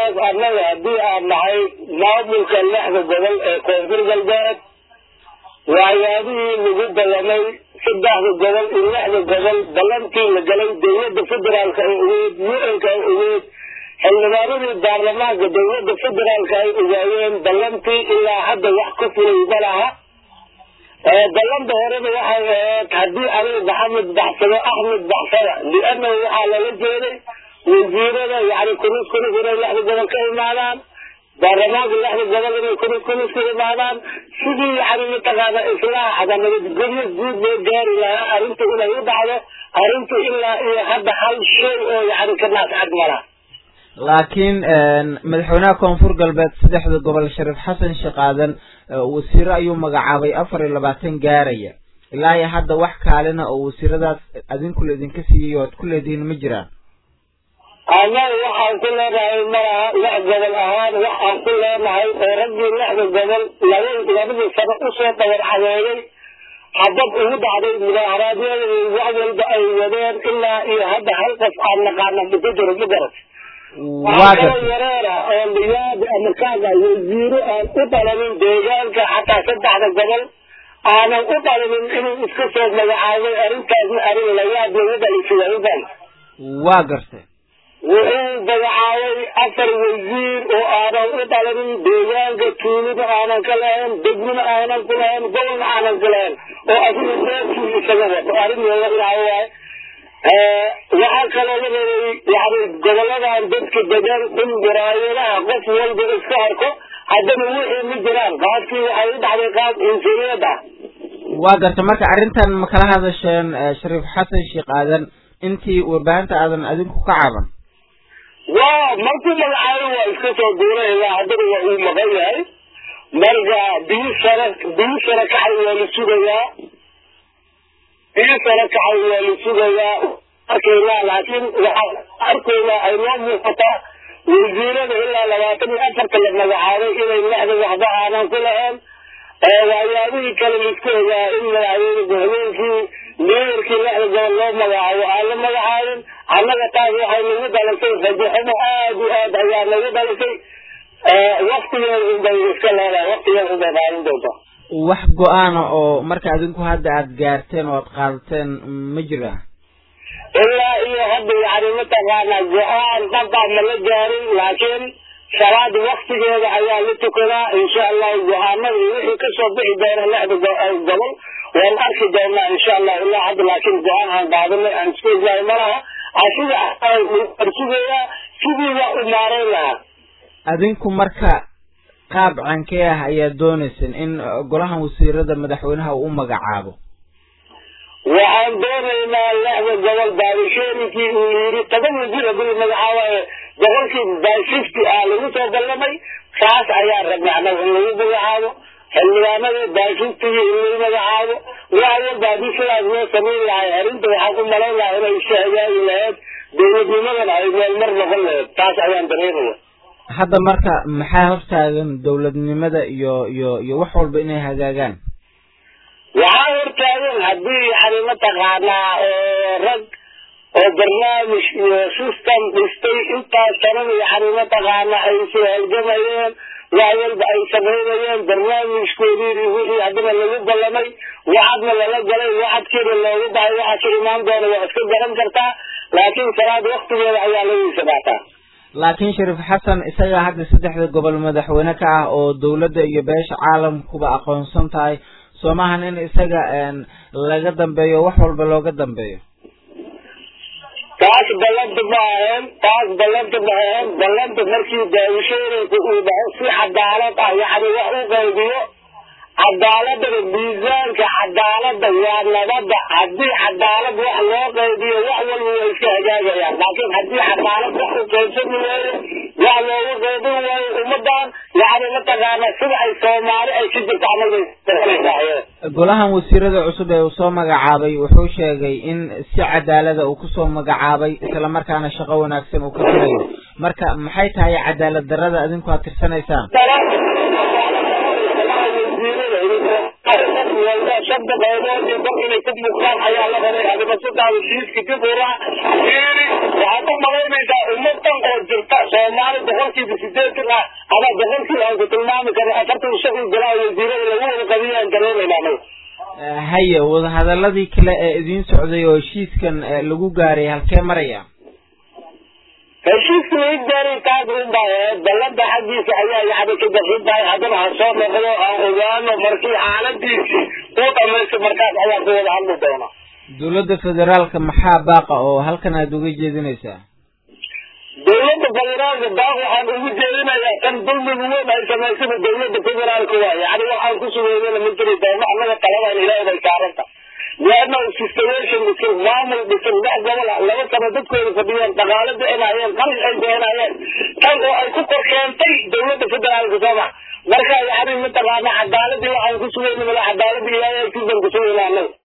arrintaas annaga haddii aan nahay maamulka lixda gobol ee koonfur galbeed waxyaabihii lagu ballamay saddexda gobol iyo lixda gobol ballantii la galay dowladda federaalka ay ogeyd u-nka ay ogeyd xildhibaanadii baarlamaanka dowladda federaalka ay ogaayeen ballantii ilaa hadda wax ka fulay ma laha ballanta horena waxay ahayd haddii aniga maxamed baxsado axmed baxsada liannahu waxaa lala jeeday wasiirada yani kunus kunus inay lixda gobol ka imaadaan baarlamaanka lixda gobol inay kunus kunus ka imaadaan sidii yani mataqaana islaaxda nabadgelyo guud loo gaari lahaa arrinta inay u dhacdo arrinta ilaa iyo hadda hal shay oo yani ka naascad mala laakiin madaxweynaha koonfur galbeed saddexda gobol shariif xasan sheekh aadan wasiiro ayuu magacaabay afar iyo labaatan gaaraya ilaa iyo hadda wax kaalina oo wasiiradaas adinkula idinka siiyey oad ku leedihiin ma jiraan annaga waxaan ku leenahay malaha lix gobol ahaan waxaan ku leenahay oo raggii lixda gobol laba labadii sano usoo dabar cadeeyey habab ugu dhacday mudaharaadyada wax walba ay wadeen ilaa iyo hadda hal qof aan naqaana ma ku jiro ma garat waa gartay yareera oo liyaadi ama kaaga wasiiro aan u dhalanin deegaanka xataa saddexda gobol aanan u dhalanin inuu iska soo magacaabay arrintaasna arrin layaab lagu dhalisay udan waa gartay wuxuu magacaabay afar wasiir oo aanan u dhalanin deegaanka tuulida aanan ka lahayn degmina aanan ku lahayn gobolna aanan ku lahayn oo asiga reerkii isaga wato arrin looga dhaawo waaye waxaa kaloo la reebay yani goboladan dadka degan in muraayadaha qof walba iska arko haddana wixii ma jiraan qaabkii waxay u dhacday qaab insuriyad ah waa gartay marka arrintan ma kala hadasheen shariif xasan sheekh aadan intii warbaahinta aadan adinku ka caban waa markuu magacaabay waa iska soo duulayla haddana waa uu maqan yahay marka biyo sare biyo sare kacay waa la sugayaa biyo sare kacay waa la sugayaa arkaynaa laakiin waxaa arkaynaa ay noo muuqataa wasiirada ilaa labaatan iyo afarta la magacaabay inay lexda waxba aanan ku lahayn waxyaabihii kale laisku ogaa in madaxweyne habeenkii meeyarkii lexda gobol loo magacaabo aan la magacaabin annaga taas waxay nagu dhalisay rajaxumo aad iyo aad ayaa nagu dhalisay waktigeeda unbay iska leedahay waktigeeda unbay qaadan doontaa wax go-aana oo marka adinku hadda aada gaarteen oo aad qaadateen ma jira ilaa iyo hadda yani mataqaanaa go-aan dhabaa ma la gaarin laakiin salaada waktigeeda ayaa la tukadaa insha allahu go-aanada iyo wixii kasoo bixi doona lexda gobol waan arki doonaa insha allah ilaa hadda laakiin go-aan aan qaadanay aan isku ognahay malaha asiga arsugayaa sidii waa u maarayn lahaa adinku marka qaab cankee ah ayaad doonayseen in golahan wasiirada madaxweynaha uu u magacaabo waxaan doonaynaa lexda gobol baabisheerinkii uu yidhi toban wasiir hadii magacaabayo boqolkii by fifty ah lagu soo ballamay kaas ayaa rabnay annaga in lagu magacaabo xildhibaanada by fiftygii in lagu magacaabo wax walba haddii sidaas loo samayn lahay arrinta waxaan ku malayn lahaa inay iska hagaagi lahayd dowladnimadana ay meel mar noqon lahayd taas ayaan dareemaya hadda marka maxaa hortaagan dowladnimada iyo iyo iyo wax walba inay hagaagaan waxaa hortaagan haddii yani mataqaanaa rag oo barnaamij iyo system dhistay intaas sanada yani mataqaanaa ay soo halgamayeen wax walba ay samaynayeen barnaamijkoodii wixii haddana lagu ballamay waxadna lala galay waxadkeeda loogu bahay waxa ka imaan doona waa iska garan kartaa laakiin salaad waktigeeda ayaa lagiisa dhaataa laakiin shariif xasan isagaa hadda saddexda gobol madaxweyne ka ah oo dawladda iyo beesha caalamkuba aqoonsan tahay soo maahan in isaga laga dambeeyo wax walba looga dambeeyo taas ballanta ma ahayn taas ballanta ma ahayn ballanta markii daawishooyinka uu dhaho si cadaalad ah yani wax u qaybiyo cadaaladana miisaanka cadaalada waa nabada haddii cadaalad wax loo qaybiyo wax walba way iska hagaagayaan laakiin haddii cadaalad wax u qaybsami waayo wax loogu qaybin waayo ummadan yani mataqaana sida ay soomaali ay ka jirta anaga golahan wasiirada cusub ee uu soo magacaabay wuxuu sheegay in si cadaalada uu kusoo magacaabay isla markaana shaqo wanaagsan uu ka filayo marka maxay tahay cadaalad darada adinku aad tirsanaysaan shanta qaybood iyo dad inay ku muuqdaan ayaa la rabay adiga sidaada diiska dib ura fiiri waxaad u malaynaysaa ummadan oo jirta soomaali soomaali boqolkiiba sideetan ah ama boqolkii aan ku tilmaami karno afartan shan iyo bilaa wasiirada lagu wada qabiyaan dareemayna anaga haye wadahadaladii kale ee idiin socday oo heshiiskan lagu gaaray halkee maraya heshiiska laga gaaray taas unbaa ahayd ballanta xaggiisa ayaa yacni ka darsan tahay haddana ha soo noqdo aan ogaano markii xaaladiisii uu dhamaysto markaas ayaa ku wada hadli doona dowladda federaalka maxaa baaqa oo halkan aada uga jeedinaysaa dowladda federaalka baaq waxaan ugu jeedinayaa kan dulmiga weyn ay samaysada dowladda federaalka waa yacni waxaan ku sugeynana ma jiri doono annaga taladan ilaahay bay saaranta lianna situation dhisan maamul dhisan dhex gobol ah laba sano dadkooda fadhiyeen dhaqaale bixinayeen qaris ay bixinayeen tan oo ay ku kor keentay dowladda federaalka soo max marka yacni mataqaana cadaaladii waxaan ku sugeyna mala cadaaladii ilaahay agtiisan ku sugeyna annaga